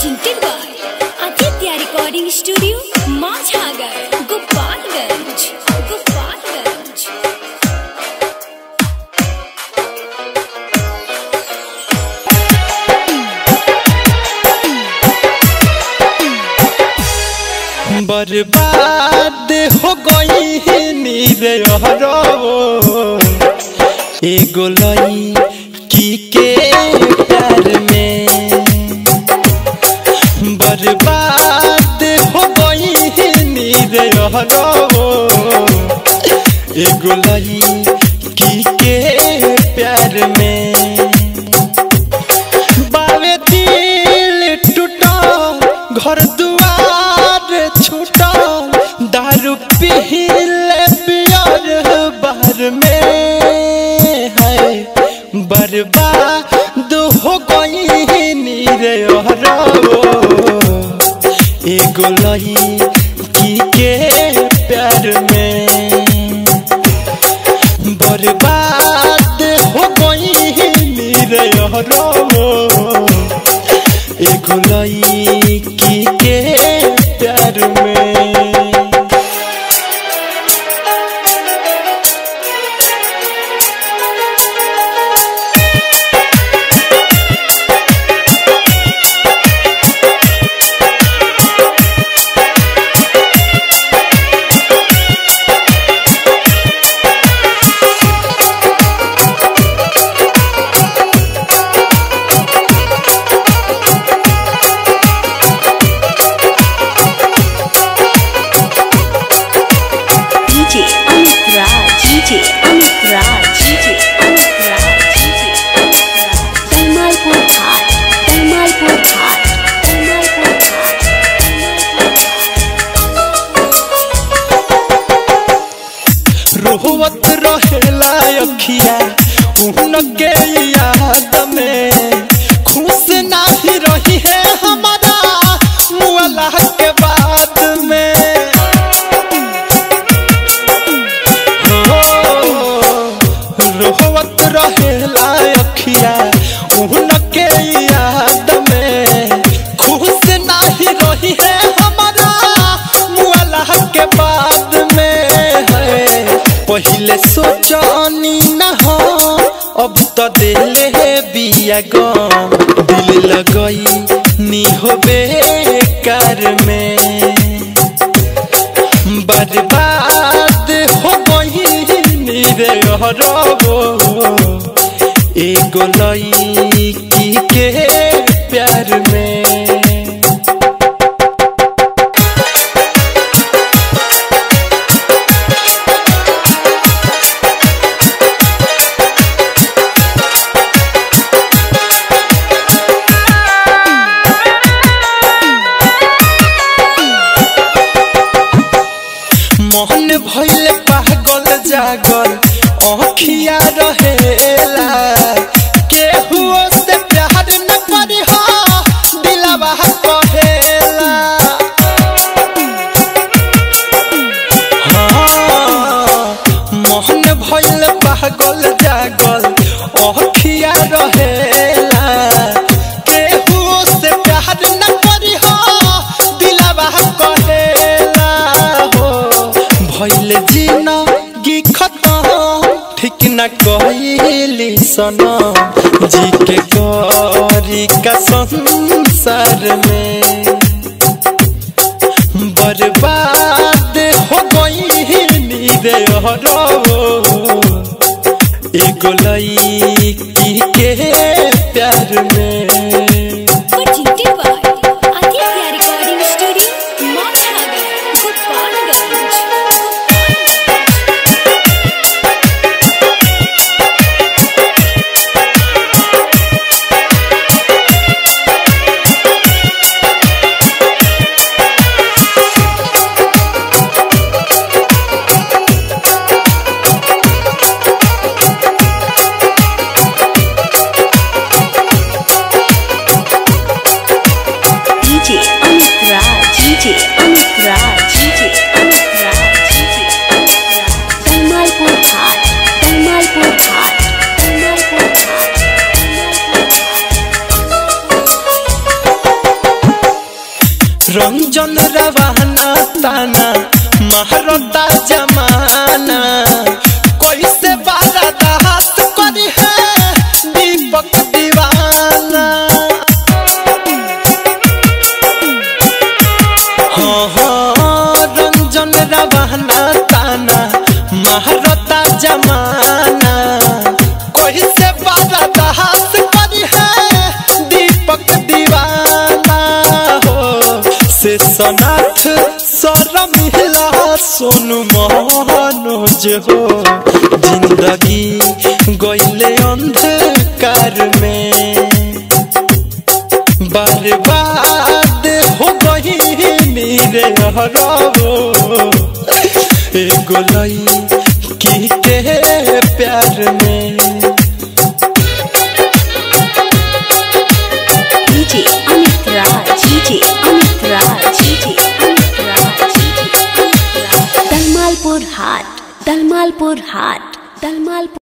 presented by Aditya Recording Studio, Majhagar, Gopalganj. Gopalganj. बर्बाद हो गई नीरे एगो लई की के प्यार में बर्बाद हो गई नीरे एगो लई की के प्यार में बावे दिल टूटल घर दुआर छूटल दारू पीले पियर बार में है बर्बाद हो गई नीरे एगो लई की के प्यार में बर्बाद हो गई नीरे एगो लईकी के प्यार में DJ Amit Raj. DJ Amit Raj. DJ Amit Raj. DJ Amit Raj. Dalmalpur Ghat. Dalmalpur Ghat. Dalmalpur Ghat. रोहवत रहेला अखिया उनके याद में खुश नाही रही है हमारा मुअला के बाद में हो, रोहवत रहेला अखिया उनके याद में खुश नाही रही है हमारा मुअला के बाद में है पहले सोचनी न हो अब तो दिल है बिया गम दिल लगई नी हो बेकार में बर्बाद हो गई नीरे एगो लईकी के प्यार में मोहन भइल पागल जागल अखिया रहेला केहू से प्यार न करी हो दिलवा कहेला हाँ, मोहन भइल पागल जागल अखिया रहेला केहू से प्यार न करी हो दिलवा कहेला हो भइल जिंदगी खतम ठीक न कहली सनम जी के करी का संसार में बर्बाद हो गई नीरे एगो लईकी के प्यार में Presented by Aditya Recording Studio, Majhagar, Gopalganj. Ranjan रवाना ताना महारता जमाना कैसे बारा दास करी है दीपक दीवाना हाँ हाँ रंजन रवाना ताना महारता जमाना कैसे बारा दास करी है दीपक दीवाना हो से सनाथ सर मिला सोनू मनोज हो जिंदगी गईले अंधकार में बर्बाद हो गई रे हरो एगो लई के प्यार में DJ Amit Raj, DJ Amit Raj, DJ Amit Raj, DJ Amit Raj. Dalmalpur Hat, Dalmalpur Hat, Dalmalpur.